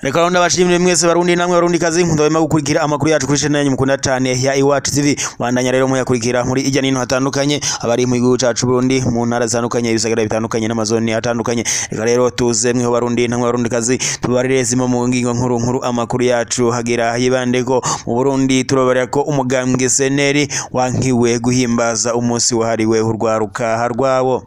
reka rero ndabashimire mwese barundi namwe barundi kazi ndabema gukurikira amakuru yacu kuri channel yanyu mukunda cyane ya Iwacu TV bandanya rero muyakurikira muri ijya n'ino hatandukanye abari mu gihugu cacu Burundi mu ntara zitandukanye ibisagara bitandukanye n'amazoni atandukanye reka rero tuze mweho barundi namwe barundi kazi tubarire zimwe mu ngingo nkuru nkuru amakuru yacu hagira yibande ko mu Burundi turobarira ko umugambwe seneri wankiwe guhimbaza umunsi wahariwe urwaruka rwabo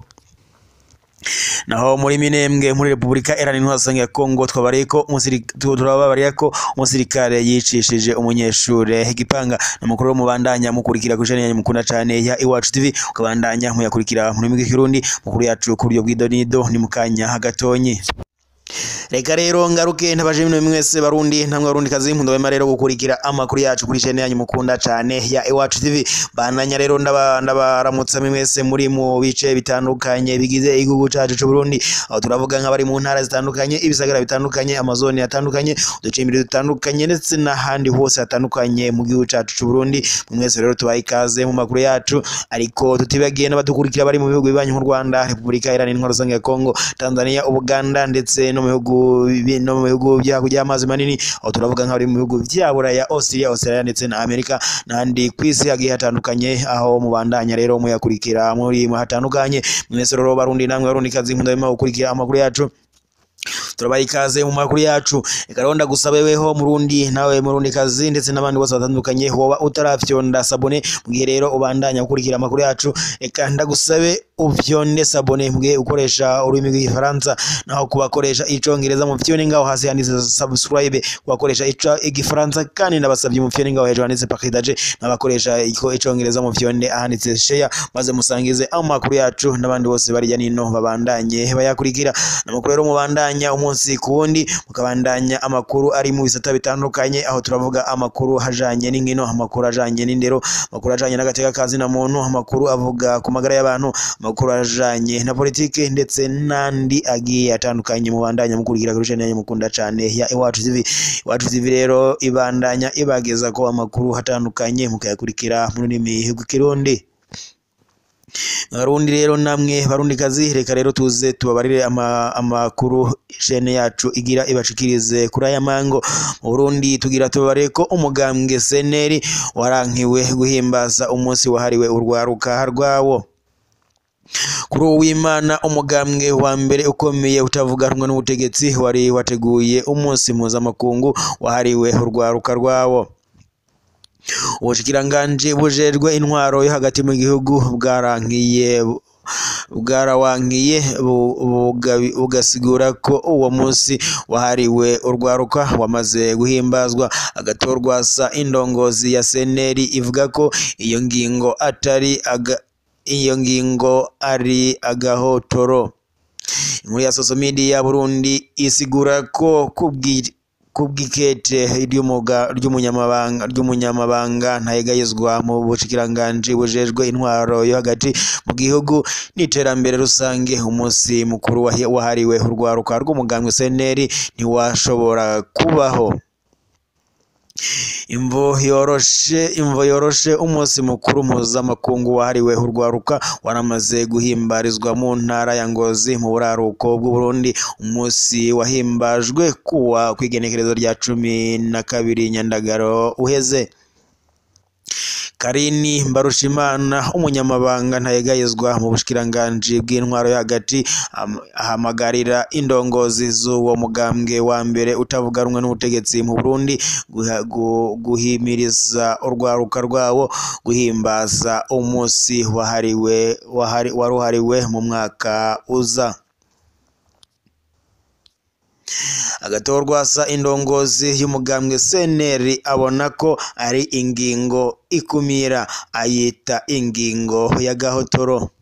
naho muri minembwe muri repubulika iharanira intwaro ya kongo twabariye ko umusirika- tu- turababariye ko umusirikare yicishije umunyeshure igipanga n'amakuru mubandanya mukurikira kuri channel yanyu mukunda cyane ya iwacu tv ukabandanya muyakurikira muri migi kirundi mukuru yacu ku buryo bw'idonido ni mukanya gatonyi reka rero ngaruke ntabaje bino mwese barundi ntamwe barundi kazi ndabema rero gukurikira amakuru yacu kuri channel yanyu mukunda cyane ya Iwacu TV bandanya rero ndaba ndabaramutsa mwese muri mu bice bitandukanye bigize igihugu cacu c'u Burundi aho turavuga nk'abari mu ntara zitandukanye ibisagara bitandukanye amazoni atandukanye uducimbiri dutandukanye ndetse n'ahandi hose hatandukanye mu gihugu cacu c'u Burundi mwese rero tubaye ikaze mu makuru yacu ariko tutibagiye n'abadukurikira bari mu bihugu bibanyi nk'u Rwanda Repubulika Iharanira Intwaro Rusange ya Kongo Tanzania Uganda ndetse no mu bihugu bi- no mu bihugu byakurya amazi manini aho turavuga nk'abari mu bihugu bya Buraya Australia Australia ndetse na Amerika n'ahandi ku isi hagiye hatandukanye aho mubandanya rero muyakurikira muri mu hatandukanye mwese rero barundi namwe barundi kazi nkunda gukurikira amakuru yacu turabaha ikaze mu makuru yacu reka rero ndagusabe weho murundi nawe murundi kazi ndetse n'abandi bose batandukanye woba utarafyonda sabone mu gihe rero ubandanya gukurikira amakuru yacu reka ndagusabe ufyonde sabone mu gihe ukoresha ururimi rw'igifaransa naho kubakoresha icongereza mu fyone ngaho hasi handitse subscribe kubakoresha ico igifaransa kandi ndabasabye mu fyone ngaho hejuru handitse partage n'abakoresha iko icongereza mu fyonde ahanditse share maze musangize amakuru yacu n'abandi bose barya nino babandanye bayakurikira n'amakuru rero mubandanya umunsi ku wundi mukabandanya amakuru ari mu bisata bitandukanye aho turavuga amakuru hajanye n'inkino amakuru ajanye n'indero amakuru ajanye n'agateka kazi na muntu amakuru avuga ku magara y'abantu amakuru ajanye na politike ndetse n'andi agiye atandukanye mubandanya mukurikira kuri channel yanyu mukunda cane ya Iwacu TV Iwacu TV rero ibandanya ibageza ko amakuru hatandukanye mukayakurikira mu rurimi rw'ikirundi Barundi rero namwe barundi kazi reka rero tuze tubabarire ama, amakuru shene yacu igira ibashikirize kuri aya mango mu Burundi tugira tubabarire ko umugambwe seneri warankiwe guhimbaza umunsi wahariwe urwaruka rwawo kuri uwo w'imana umugambwe wa mbere ukomeye utavuga rumwe n'ubutegetsi wari wateguye umunsi mpuzamakungu wahariwe urwaruka rwawo ubushikiranganji bujejwe intwaro yo hagati mu gihugu bwarankiye bwarawankiye bu- bugabi- bugasigura ko uwo munsi wahariwe urwaruka wamaze guhimbazwa agatorwa sa indongozi ya seneri ivuga ko iyo ngingo atari aga, iyo ngingo ari agahotoro inkuru ya social media Burundi isigura ko kubwi kubw'ikete ry'umuga ry'umunyamabanga ry'umunyamabanga ntayegayezwa mu bushikiranganji bujejwe intwaro yo hagati mu gihugu n'iterambere rusange umunsi mukuru wahi- wahariwe urwaruka rw'umugambwe seneri ntiwashobora kubaho imvo yoroshe imvo yoroshe umunsi mukuru mpuzamakungu wahariwe urwaruka waramaze guhimbarizwa mu ntara ya Ngozi mu buraruko bw'u Burundi umunsi wahimbajwe kuwa kw'igenekerezo rya cumi na kabiri Nyandagaro uheze Karini Mbarushimana umunyamabanga ntayegayezwa mu bushikiranganji bw'intwaro yo hagati am- ahamagarira indongozi z'uwo mugambwe wa mbere utavuga rumwe n'ubutegetsi mu Burundi guha- gu- guhimiriza urwaruka rwawo guhimbaza umunsi wahariwe wahari- waruhariwe mu mwaka uza agatorwa sa indongozi y'umugambwe seneri abona ko ari ingingo ikumira ayita ingingo ya gahotoro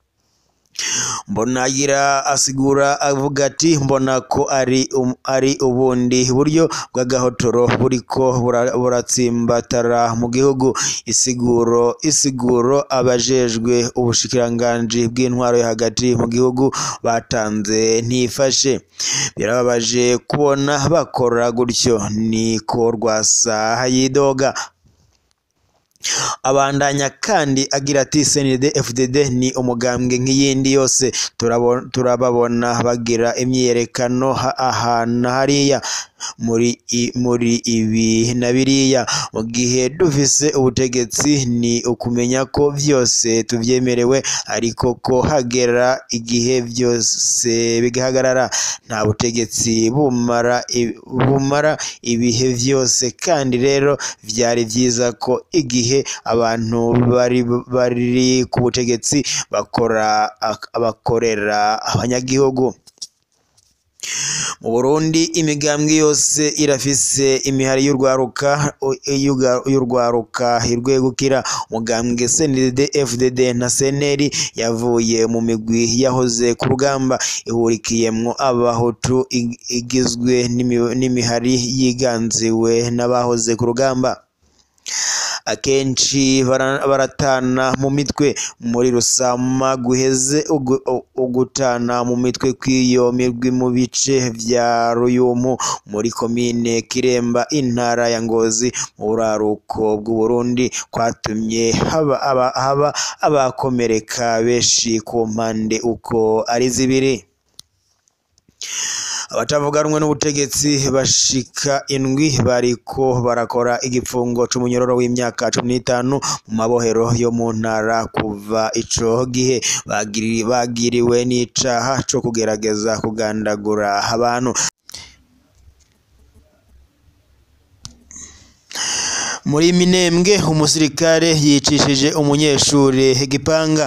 Mbonagira asigura avuga ati mbona ko ari um, ari ubundi buryo bw'agahotoro buriko bura- buratsimbatara mu gihugu isiguro isiguro abajejwe ubushikiranganji bw'intwaro yo hagati mu gihugu batanze ntifashe birababaje kubona bakora gutyo niko rwasa yidoga abandanya kandi agira ati CNDD FDD ni umugambwe nk'iyindi yose turabo- turababona bagira imyiyerekano ha- aha na hariya muri i- muri ibi na biriya mu gihe dufise ubutegetsi ni ukumenya ko vyose tuvyemerewe ariko ko hagera igihe byose bigahagarara nta butegetsi bumara i- bumara ibihe vyose kandi rero vyari vyiza ko igihe abantu bari bari ku butegetsi bakora ak- bakorera abanyagihugu mu Burundi imigambwe yose irafise imihari y'urwaruka u- y'uga- y'urwaruka irwegukira umugambwe CNDD FDD na CNL yavuye mu migwi yahoze ku rugamba ihurikiyemwo abahutu ig- igizwe n'imi- n'imihari yiganziwe n'abahoze ku rugamba akenshi bara- baratana mu mitwe muri rusama guheze ugu- u- ugutana mu mitwe kw'iyo mirwi mu bice vya ruyumu muri komine kiremba intara ya ngozi mu buraruko bw'uburundi kwatumye haba aba- haba abakomereka benshi ku mpande uko ari zibiri abatavuga rumwe n'ubutegetsi bashika indwi bariko barakora igipfungo c'umunyororo w'imyaka cumi n'itanu mu mabohero yo mu ntara kuva ico gihe bagiri- bagiriwe n'icaha co kugerageza kugandagura abantu muri minembwe umusirikare yicishije umunyeshure igipanga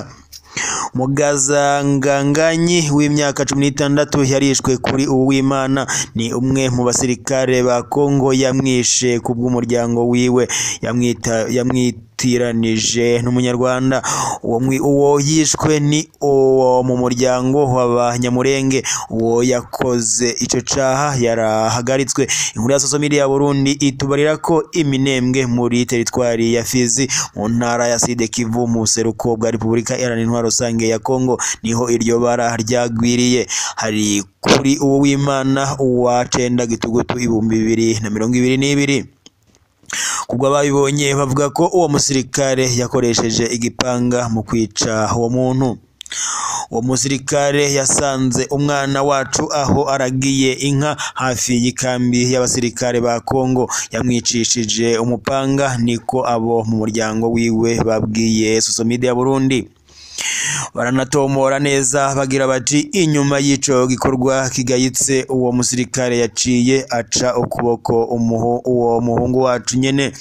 mugazanganganyi w'imyaka cumi n'itandatu yarishwe kuri uwimana ni umwe mu basirikare ba kongo yamwishe ku bw'umuryango wiwe yamwita yamwitiranije n'umunyarwanda uwo, mwi- uwo yishwe ni uwo mu muryango w'abanyamurenge uwo yakoze ico caha yarahagaritswe inkuru ya social media ya burundi itubarira ko iminembwe muri teritwari ya fizi mu ntara ya side kivu mu buseruko bwa repubulika iharanira intwaro rusange ya kongo niho iryo bara ryagwiriye hari kuri uwo w'imana uwa cenda gitugutu ibihumbi bibiri na mirongo ibiri n'ibiri kubwo ababibonye bavuga ko uwo musirikare yakoresheje igipanga mu kwica uwo muntu uwo musirikare yasanze umwana wacu aho aragiye inka hafi y'ikambi y'abasirikare ba Kongo yamwicishije umupanga niko abo mu muryango wiwe babwiye social media ya Burundi baranatomora neza bagira bati inyuma y'ico gikorwa kigayitse uwo musirikare yaciye aca ukuboko umuhu, uwo muhungu wacu nyene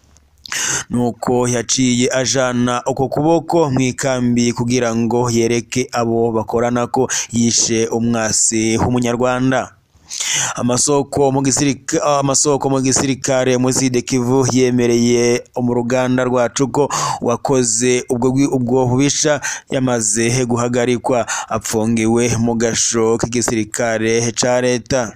nuko yaciye ajana uko kuboko mu ikambi kugira ngo yereke abo bakorana ko yishe umwasi w'umunyarwanda amasoko mu gisirika amasoko mu gisirikare muri Sud Kivu yemereye mu ruganda rwacu ko wakoze ubwo gwi- ubwo bubisha yamaze guhagarikwa apfungiwe mu gasho k'igisirikare ca leta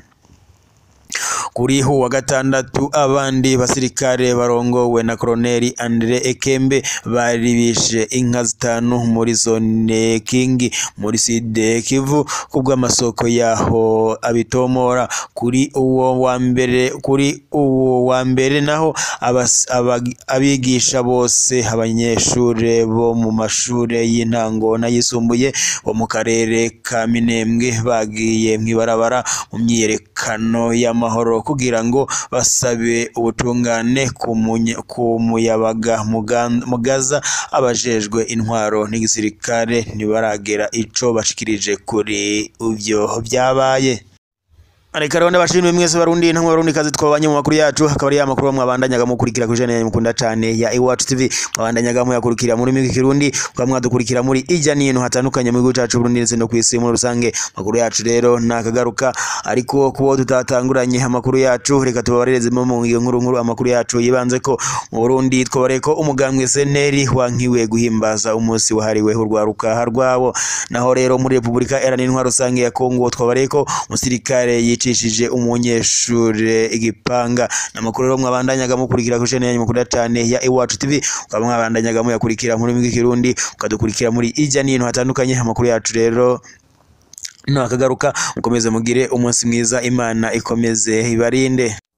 kuri hu wa gatandatu abandi basirikare barongowe na koloneli Andre Ekembe bari bishe inka zitanu muri zone Kingi muri Sud Kivu kubw'amasoko yaho abitomora kuri uwo wa mbere kuri uwo wa mbere naho abas- abag- abigisha bose abanyeshure bo mu mashure y'intango n'ayisumbuye bo mu karere ka Minembwe bagiye mw'ibarabara mu myiyerekano y'amahoro kugira ngo basabe ubutungane ku munya- ku muyabaga Mugan- mugaza abajejwe intwaro n'igisirikare ntibaragera ico bashikirije kuri ivyo vyabaye Areka rero ndabashimire mwese barundi ntamwe barundi kazi twabanye mu makuru yacu akaba ari ya makuru mwabandanyaga mukurikira kuri channel mukunda cyane ya Iwacu TV mwabandanyaga muyakurikira muri migi kirundi kwa mwadukurikira muri ijya nino hatandukanye mu gihugu cyacu Burundi ndetse no ku isi muri rusange makuru yacu rero nakagaruka ariko kubo tutatanguranye amakuru yacu reka tubabarereze mu iyo nkuru nkuru amakuru yacu yibanze ko mu Burundi twabare ko umugambwe seneri wankiwe guhimbaza umunsi wahariwe urwaruka rwabo naho rero muri Repubulika Iharanira Intwaro Rusange ya Kongo twabare ko umusirikare yicishije umunyeshure igipanga n'amakuru rero mwabandanyaga mukurikira kuri channel yanyu mukunda cyane ya Iwacu TV ukaba mwabandanyaga muyakurikira muri migi kirundi ukadukurikira muri ijya nino hatandukanye amakuru yacu rero nakagaruka mukomeze mugire umunsi mwiza imana ikomeze ibarinde